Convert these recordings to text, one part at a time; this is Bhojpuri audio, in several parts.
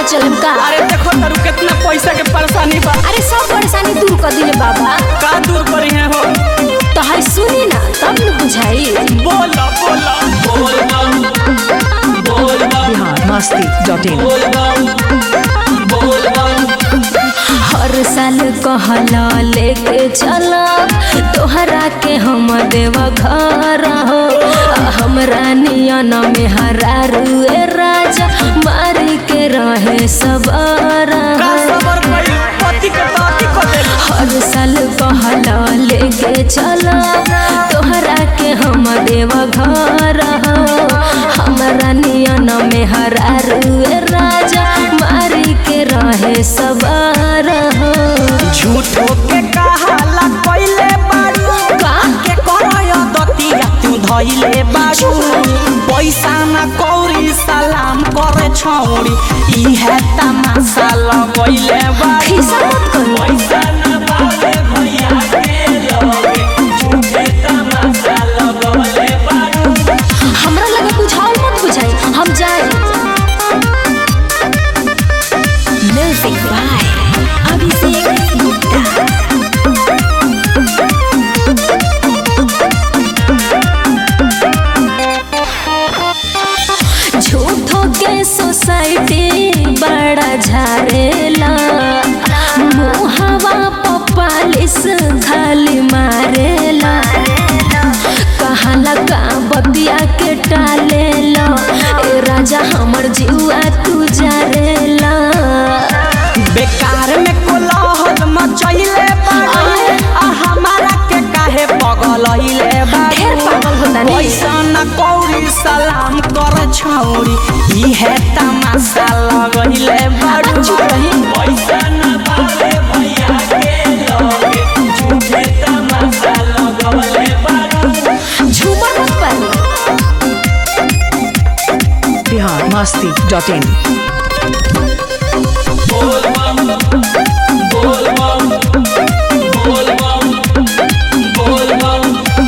चलम का अरे देखो तारू कितना पैसा के परेशानी बा अरे सब परेशानी दूर कर दिले बाबा का दूर करी है हो तो है सुनी ना तब न बुझाई बोला बोला बोल बम बोल बम बिहार मस्ती डॉट इन बोल बम बोल बम हर साल कहला लेके चला तोहरा के हम देव घर हो हमरा नियन में हरा रुए राजा मारी के रहे सबर का सबर कई पति के ताती को दे हर साल कहला लेके चला तोहरा के हम देव घर हो हमरा नियन में हरा रुए राजा मारी के रहे सबर हो झूठो के कहाला कइले बारू का? के करय दतिया तू धइले बारू पैसा न कौरी सलाम करे छौरी इहे तमाशा लगइले बारू खिसा मत करू। पैसा न पावे भैया के लगे झूठे तमाशा लगइले बारू हमरा लगे कुछ और मत बुझाई हम जाए म्यूजिक बाय अभिषेक गुप्ता झूठो के सोसाइटी बड़ा झारेला मुहवा पपालिस खाली मारेला कहाला का बतिया के टालेला ए राजा हमर जीवा तू जारेला बेकार में कोलाहल मचैले बारू आय। आ हमारा के काहे पगलैले बारू ढेर पागल होता नी। पैसा न कौरी सलाम कर छौरी इहे तमाशा लगैले बारू चुप रही। पैसा न पावे भैया के लगे झूठे तमाशा लगैले बारू झूमर मत पानी बिहार मस्ती डॉट इन बोल बम बोल बम बोल बम बोल बम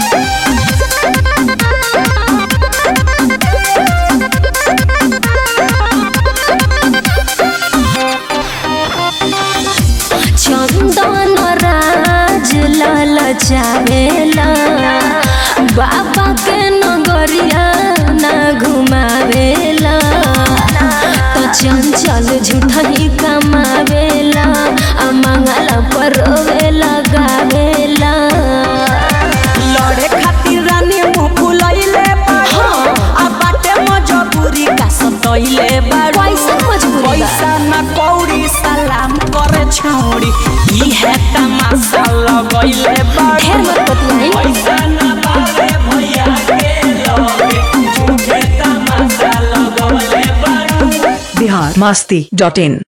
चंदन राज लाल चावेला बाबा के नगरिया ना घुमावेला तो चंचल झूठही कमावेला आ मंगला पर रोवे लगावेला लड़े खातिर रानी मुंह फुलैले बारू हाँ। आ बाटे मजबूरी का सतैले बारू कैसन मजबूरी बा? पैसा न कौड़ी सलाम करे छौड़ी इहे तमाशा लगैले बारू ढेर मत बतियाई। पैसा न पावे भैया के लगे झूठे तमाशा लगैले बारू बिहार मस्ती डॉट इन